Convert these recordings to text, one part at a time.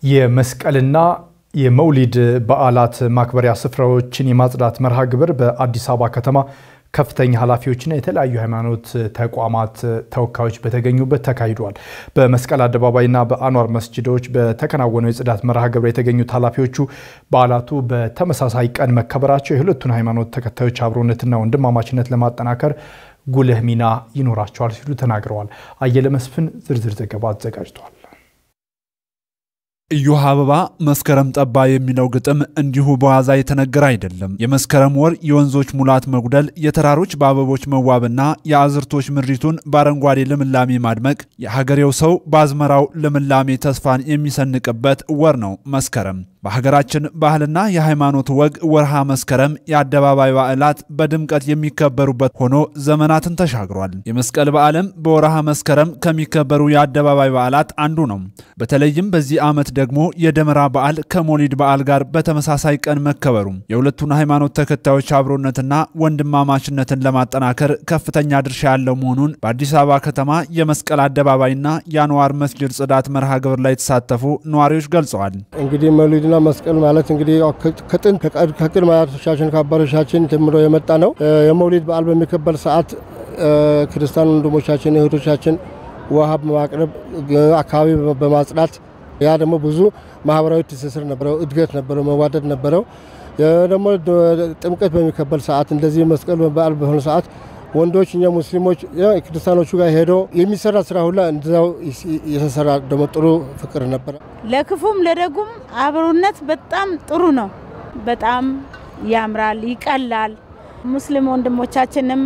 የመስቀልና የመውሊድ በዓላት ማክበሪያ ስፍራዎችን የማጽዳት መርሃ ግብር በአዲስ አበባ ከተማ ከፍተኛ ኃላፊዎችና የተለያዩ ሃይማኖት ተቋማት ተወካዮች በተገኙበት ተካሂዷል። በመስቀል አደባባይና በአኗር መስጅዶች በተከናወነው የጽዳት መርሃ ግብር የተገኙት ኃላፊዎቹ በዓላቱ በተመሳሳይ ቀን መከበራቸው የሁለቱን ሃይማኖት ተከታዮች አብሮነትና ወንድማማችነት ለማጠናከር ጉልህ ሚና ይኖራቸዋል ሲሉ ተናግረዋል። አየለ መስፍን ዝርዝር ዘገባ አዘጋጅቷል። እዮሃ አበባ መስከረም ጠባ የሚለው ግጥም እንዲሁ በዋዛ የተነገረ አይደለም። የመስከረም ወር የወንዞች ሙላት መጉደል፣ የተራሮች በአበቦች መዋብና የአዝርቶች ምድሪቱን በአረንጓዴ ልምላሜ ማድመቅ የሀገሬው ሰው በአዝመራው ልምላሜ ተስፋን የሚሰንቅበት ወር ነው መስከረም። በሀገራችን ባህልና የሃይማኖት ወግ ወርሃ መስከረም የአደባባይ በዓላት በድምቀት የሚከበሩበት ሆኖ ዘመናትን ተሻግሯል። የመስቀል በዓልም በወርሃ መስከረም ከሚከበሩ የአደባባይ በዓላት አንዱ ነው። በተለይም በዚህ ዓመት ደግሞ የደመራ በዓል ከሞሊድ በዓል ጋር በተመሳሳይ ቀን መከበሩ የሁለቱን ሃይማኖት ተከታዮች አብሮነትና ወንድማማችነትን ለማጠናከር ከፍተኛ ድርሻ ያለው መሆኑን በአዲስ አበባ ከተማ የመስቀል አደባባይና የአንዋር መስጅድ ጽዳት መርሃ ግብር ላይ የተሳተፉ ነዋሪዎች ገልጸዋል። እንግዲህ መውሊድና መስቀል ማለት እንግዲህ ከጥንት ከቅድመ አያቶቻችን ከአባቶቻችን ጀምሮ የመጣ ነው። የመውሊድ በዓል በሚከበር ሰዓት ክርስቲያን ወንድሞቻችን እህቶቻችን ውሃ በማቅረብ አካባቢ በማጽዳት ያ ደግሞ ብዙ ማህበራዊ ትስስር ነበረው፣ እድገት ነበረው፣ መዋደድ ነበረው። ደግሞ ጥምቀት በሚከበር ሰዓት እንደዚህ መስቀል በዓል በሆነ ሰዓት ወንዶች እኛ ሙስሊሞች ክርስቲያኖቹ ጋር ሄዶ የሚሰራ ስራ ሁላ እንደዛው የተሰራ ደግሞ ጥሩ ፍቅር ነበረ። ለክፉም ለደጉም አብሮነት በጣም ጥሩ ነው። በጣም ያምራል፣ ይቀላል። ሙስሊም ወንድሞቻችንም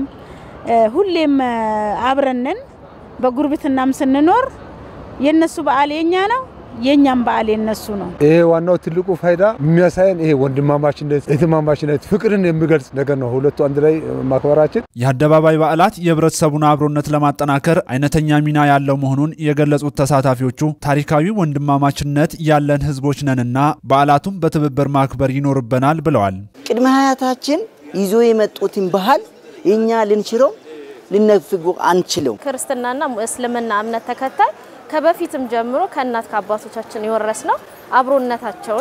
ሁሌም አብረንን በጉርብትናም ስንኖር የነሱ በዓል የኛ ነው የእኛም በዓል የነሱ ነው። ይሄ ዋናው ትልቁ ፋይዳ የሚያሳየን ይሄ ወንድማማችነት፣ እህትማማችነት፣ ፍቅርን የሚገልጽ ነገር ነው። ሁለቱ አንድ ላይ ማክበራችን የአደባባይ በዓላት የህብረተሰቡን አብሮነት ለማጠናከር አይነተኛ ሚና ያለው መሆኑን የገለጹት ተሳታፊዎቹ ታሪካዊ ወንድማማችነት ያለን ህዝቦች ነንና በዓላቱም በትብብር ማክበር ይኖርብናል ብለዋል። ቅድመ አያታችን ይዞ የመጡትን ባህል እኛ ልንችለው ልነፍጉ አንችለው። ክርስትናና እስልምና እምነት ተከታይ ከበፊትም ጀምሮ ከእናት ከአባቶቻችን የወረስ ነው አብሮነታቸውን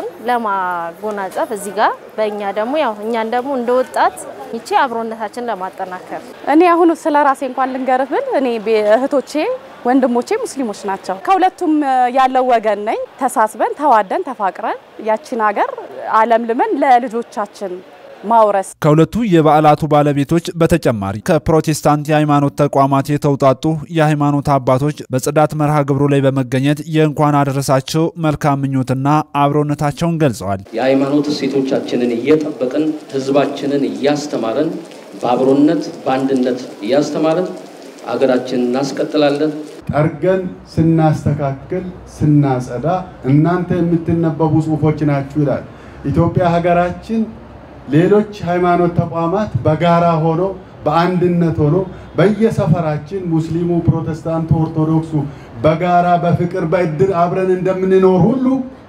ለማጎናጸፍ እዚህ ጋር በእኛ ደግሞ ያው እኛን ደግሞ እንደ ወጣት ይቺ አብሮነታችን ለማጠናከር እኔ አሁን ስለ ራሴ እንኳን ልንገርህ ብል እኔ እህቶቼ ወንድሞቼ ሙስሊሞች ናቸው። ከሁለቱም ያለው ወገን ነኝ። ተሳስበን ተዋደን ተፋቅረን ያቺን ሀገር አለምልመን ለልጆቻችን ማውረስ ከሁለቱ የበዓላቱ ባለቤቶች በተጨማሪ ከፕሮቴስታንት የሃይማኖት ተቋማት የተውጣጡ የሃይማኖት አባቶች በጽዳት መርሃ ግብሩ ላይ በመገኘት የእንኳን አደረሳቸው መልካም ምኞትና አብሮነታቸውን ገልጸዋል። የሃይማኖት እሴቶቻችንን እየጠበቅን ህዝባችንን እያስተማረን በአብሮነት በአንድነት እያስተማረን አገራችንን እናስቀጥላለን። ጠርገን ስናስተካክል ስናጸዳ እናንተ የምትነበቡ ጽሁፎች ናችሁ ይላል። ኢትዮጵያ ሀገራችን ሌሎች ሃይማኖት ተቋማት በጋራ ሆኖ በአንድነት ሆኖ በየሰፈራችን ሙስሊሙ፣ ፕሮቴስታንቱ፣ ኦርቶዶክሱ በጋራ በፍቅር በእድር አብረን እንደምንኖር ሁሉ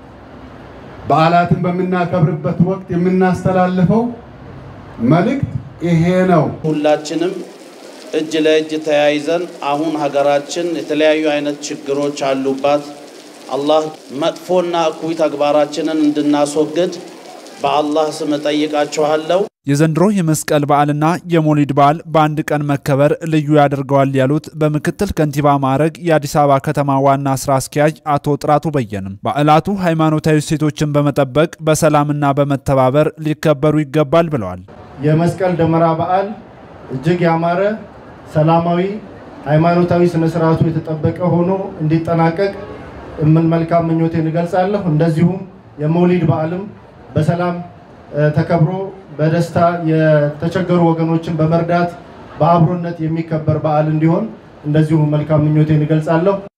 በዓላትን በምናከብርበት ወቅት የምናስተላልፈው መልእክት ይሄ ነው። ሁላችንም እጅ ለእጅ ተያይዘን አሁን ሀገራችን የተለያዩ አይነት ችግሮች አሉባት። አላህ መጥፎና እኩይ ተግባራችንን እንድናስወግድ በአላህ ስም እጠይቃችኋለሁ። የዘንድሮ የመስቀል በዓልና የሞሊድ በዓል በአንድ ቀን መከበር ልዩ ያደርገዋል ያሉት በምክትል ከንቲባ ማዕረግ የአዲስ አበባ ከተማ ዋና ስራ አስኪያጅ አቶ ጥራቱ በየንም በዓላቱ ሃይማኖታዊ እሴቶችን በመጠበቅ በሰላምና በመተባበር ሊከበሩ ይገባል ብለዋል። የመስቀል ደመራ በዓል እጅግ ያማረ ሰላማዊ፣ ሃይማኖታዊ ስነስርዓቱ የተጠበቀ ሆኖ እንዲጠናቀቅ ምን መልካም ምኞቴን እገልጻለሁ። እንደዚሁም የመውሊድ በዓልም በሰላም ተከብሮ በደስታ የተቸገሩ ወገኖችን በመርዳት በአብሮነት የሚከበር በዓል እንዲሆን እንደዚሁ መልካም ምኞቴን እገልጻለሁ።